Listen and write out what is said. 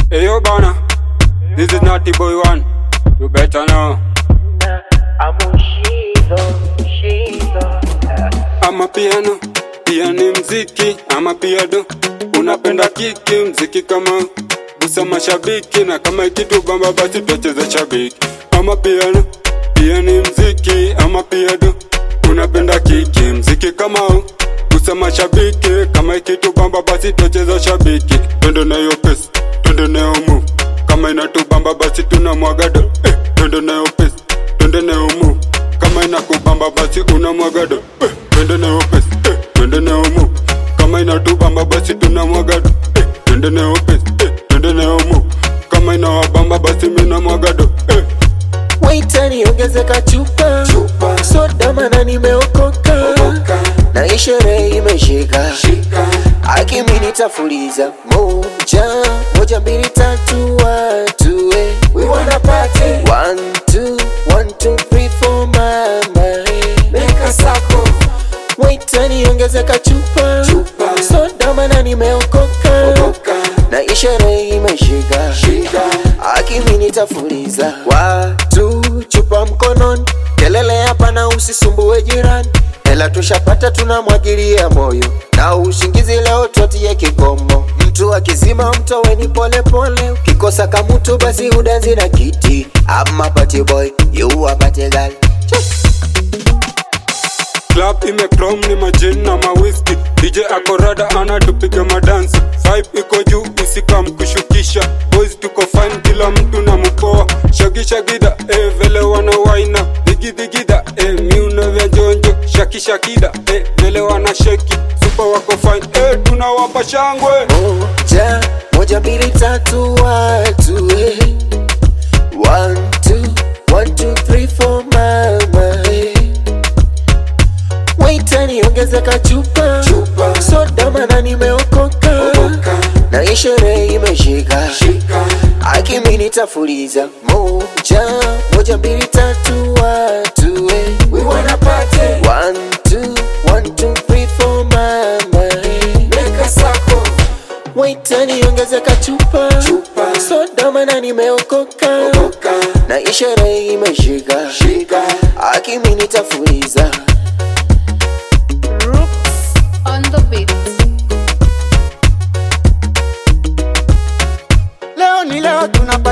Hey yo bana, this is not the boy one. You better know. Ama piano, pia ni mziki ama piado. Unapenda kiki, mziki kama gusa mashabiki na kama kitu bamba basi tutacheza shabiki. Ama piano, pia ni mziki ama piado. Unapenda kiki, mziki kama huu gusa mashabiki kama kitu bamba basi tutacheza shabiki. Twende nayo pesa, twende nayo move. Kama inatubamba basi tuna mwagado. Eh, twende nayo pesa, twende nayo move. Kama inakubamba basi una mwagado. Eh, twende nayo pesa, eh, twende nayo move. Kama inatubamba basi tuna mwagado. Eh, twende nayo pesa, eh, twende nayo move. Kama inawabamba basi mina mwagado. Eh, Waita niongezeka chupa, Chupa. soda mana nimeokoka Okoka. na hii sherehe imeshika shika. akimi nitafuliza moja moja mbili tatu watu eh. We wanna party. One, two, one, two, three, four, mama eh. Make a circle. Waita niongezeka chupa, Chupa. soda mana nimeokoka Okoka. na hii sherehe imeshika Shika. akimi nitafuliza watu chupa mkononi kelele hapa na usisumbue jirani hela tushapata tunamwagilia moyo na ushingizi leo twatie kikomo mtu akizima mtoweni polepole ukikosa kamutu basi udanzi na kiti ama party boy you a party girl Club imekrom ni majin na mawiski DJ akorada anatupiga madansi Vibe iko juu usikam kushukisha Boys tuko fine kila mtu na mkoa Shagisha gida eh vele wana waina Digidhigida eh miuno vya jonjo Shakisha kida eh vele wana sheki Super wako fine eh tunawapa shangwe moja moja mbili tatu watu eh. One, two, one, two, three, four, mama eh. Waita niongezeka chupa, Chupa. soda mana nimeokoka Okoka. na hii sherehe imeshika Shika akimi nitafuliza moja moja mbili tatu watu eh. We wanna party One, two, one, two, three, four, mama eh. Make a circle Waita niongezeka chupa, Chupa. soda mana nimeokoka Okoka na hii sherehe imeshika Shika akimi nitafuliza Rooks on the beat. Leo ni leo tunapa